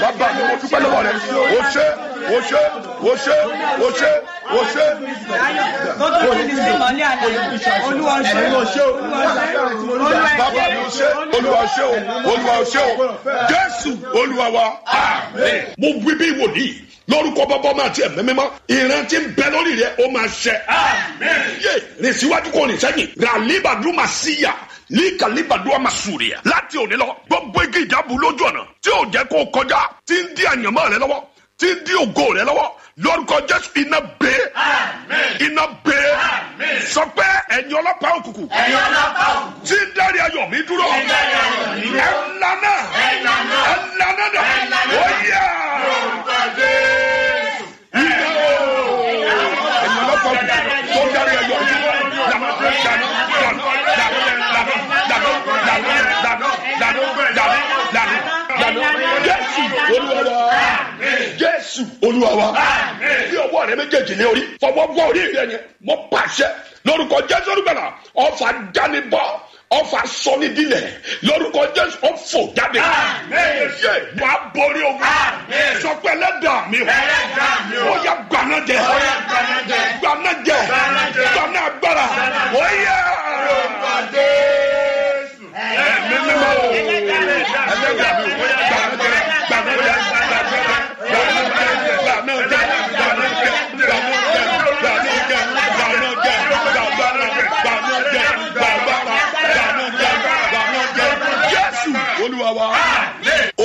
bàbá mi mo dúpẹ́ lọ́wọ́ rẹ o ṣé o ṣé o ṣé o ṣé o ṣé. Gbogbo ti di sí ìmọ̀lẹ́ àlàyé. Olúwa ṣe. Olúwa ṣe. Olúwa bàbá mi o ṣé olúwa o ṣé o olúwa o ṣé o jésù olúwa wa amen. mo wí bí wòlíì lórúkọ bàbá ọmọ àti ẹ̀mí mímọ́ ìrántí ń bẹ lórí rẹ ó máa ṣẹ. yé rìn síwájú kò rìn sẹ́yìn ràlíbàdú máa síyà ní kàlíbàdú àmà sùrìyà láti òní lọ gbogbo igi ìjábù lójú ọ̀nà tí ò jẹ́ kó kọjá tí ń dí àyànmọ́ rẹ lọ́wọ́ tí ń dí ògo rẹ lọ́wọ́ lórúkọ jésù iná gbé iná gbé sọ pé ẹ̀yin ọlọ́pàá òkùnkùn tí ń dárí ayọ̀ mi dúró ẹ̀ lànà ẹ̀ lànà dà ó yà iná o ẹ̀yin ọlọ́pàá òkùnkùn tó ń dárí ayọ̀ mi dúró lànà dànù dànù dànù dànù dànù dànù dànù dànù dànù dànù dànù jésù olúwa wa jésù olúwa wa bí ọwọ́ rẹ méjèèjì ní orí fọwọ́ wọ orí rẹ yẹn mo pàṣẹ lórúkọ jésù olùgbàlà ọfà dánibọ ọfà sọnidilẹ lórúkọ jésù ọfọ jáde yé wà á borí ogun sọpẹ ẹlẹ́dàá mi o ó yà gbaná jẹ gbaná jẹ gbaná agbára ó